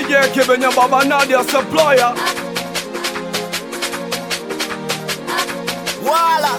DJ Kibenya Baba Nadia Supplier wala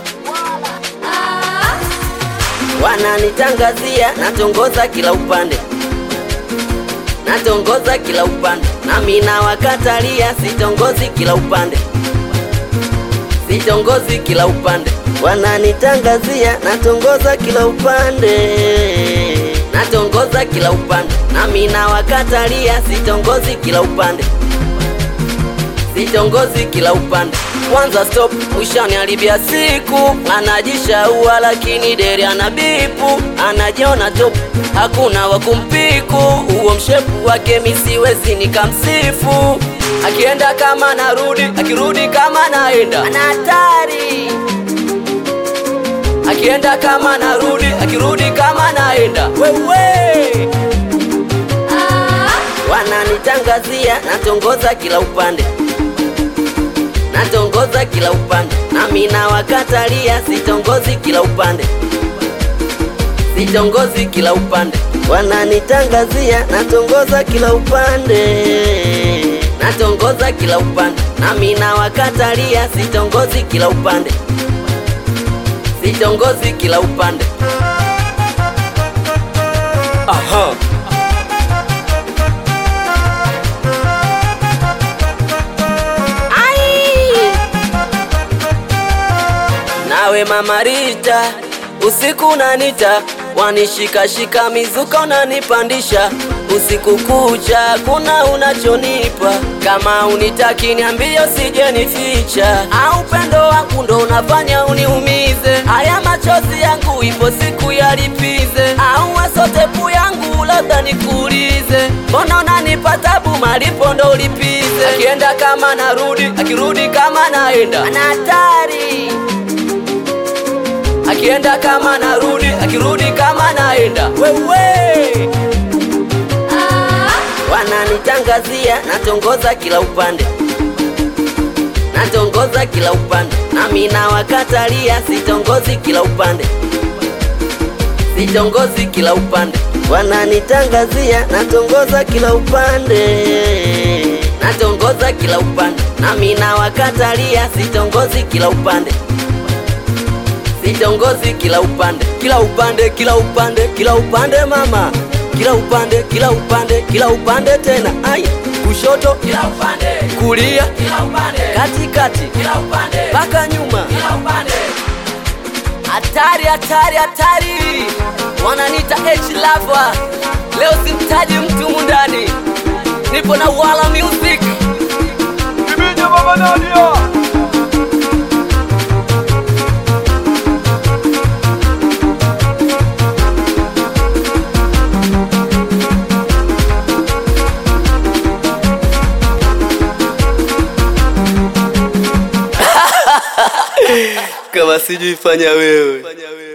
wananitangazia natongoza kila upande, natongoza kila upande, nami nawakatalia sitongozi kila upande, sitongozi kila upande, wananitangazia natongoza kila upande, natongoza kila upande, nami nawakatalia sitongozi kila upande sitongozi kila upande. Kwanza stop, mwishani alibia siku, anajishaua lakini deri ana bipu, anajiona top, hakuna wa kumpiku. Huo mshepu wake misiwezi nikamsifu, akienda kama narudi, akirudi kama naenda, ana hatari akienda kama narudi, akirudi kama naenda, wewe wananitangazia natongoza kila upande natongoza kila upande, nami nawakatalia sitongozi kila upande, sitongozi kila upande, wananitangazia natongoza kila upande, natongoza kila upande, nami nawakatalia sitongozi kila upande, sitongozi kila upande. Aha Nawe mama Rita, usiku nanita, wanishikashika mizuka unanipandisha usiku kucha, kuna unachonipa. Kama unitaki niambie, usije nificha, au upendo wangu ndo unafanya uniumize. Haya machozi yangu ipo siku yalipize, au wasotepu yangu labda nikuulize, mbona unanipa tabu, malipo ndo ulipize. Akienda kama narudi, akirudi kama naenda, ana hatari akienda kama narudi, akirudi kama naenda, wewe wananitangazia natongoza kila upande, natongoza kila upande, nami nawakatalia sitongozi kila upande, sitongozi kila upande, wananitangazia natongoza kila upande, natongoza kila upande, nami nawakatalia sitongozi kila upande sitongozi kila upande, kila upande, kila upande, kila upande mama, kila upande, kila upande, kila upande tena, ai kushoto, kila upande, kulia, kila upande, katikati, kila upande, mpaka nyuma, kila upande. Hatari, hatari, hatari, wananita H lover. Leo simtaji mtu mundani, nipo na Wala Music. Kibenya Baba Nadia Kama sijui fanya wewe.